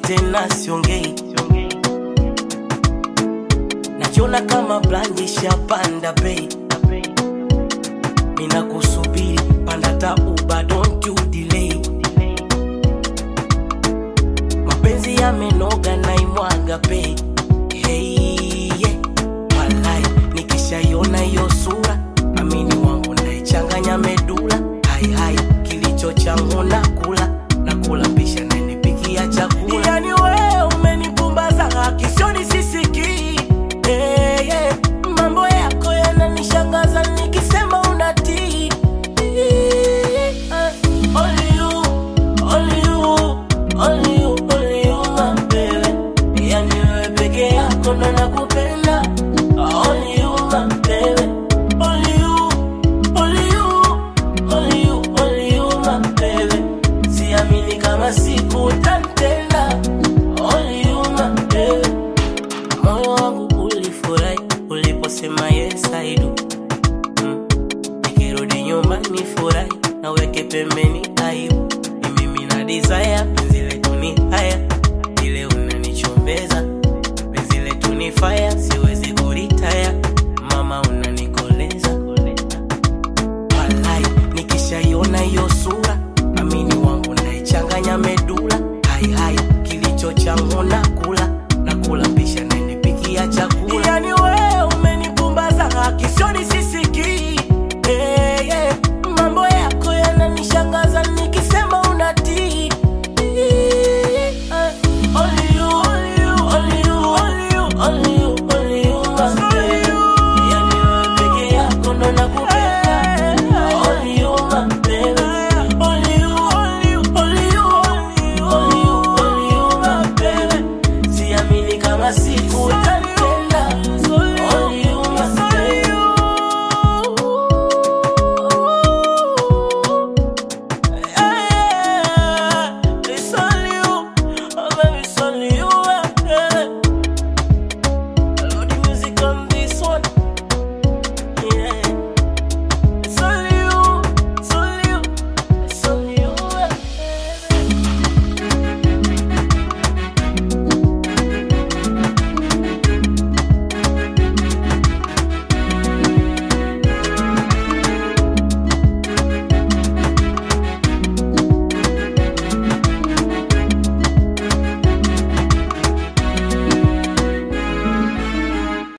tena siongei najiona kama blandi shapanda bei mina kusubiri panda ta uba don't you delay mapenzi yamenoga naimwaga bei hey, yeah. walai nikishaiona hiyo sura amini wangu naichanganya medula haihai kilicho changu nakula nakula pisha nanipikia chakula yani wewe umenipumbaza kisioni sisikii hey, yeah. mambo yako yananishangaza nikisema unatii Eh, only you, only you, only you, only you, my baby. Yani wewe peke yako ndo nakupenda Only you, my baby. Only you, only you, only you, only you, my baby. Siamini kama siku utanitenda Only you, my baby. Moyo wangu ulifurahi uliposema yes I do Mm. Nikirudi nyumbani furahi naweke pembeni aibu ni mimi na desire penzi letu ni haya ile unanichombeza penzi letu ni fire siwezi kuritaya mama unanikoleza walai nikishaiona hiyo sura amini wangu naichanganya medula haihai kilicho changu nakula nakula pisha nanipikia chakula yani wewe umenipumbaza kisioni sisiki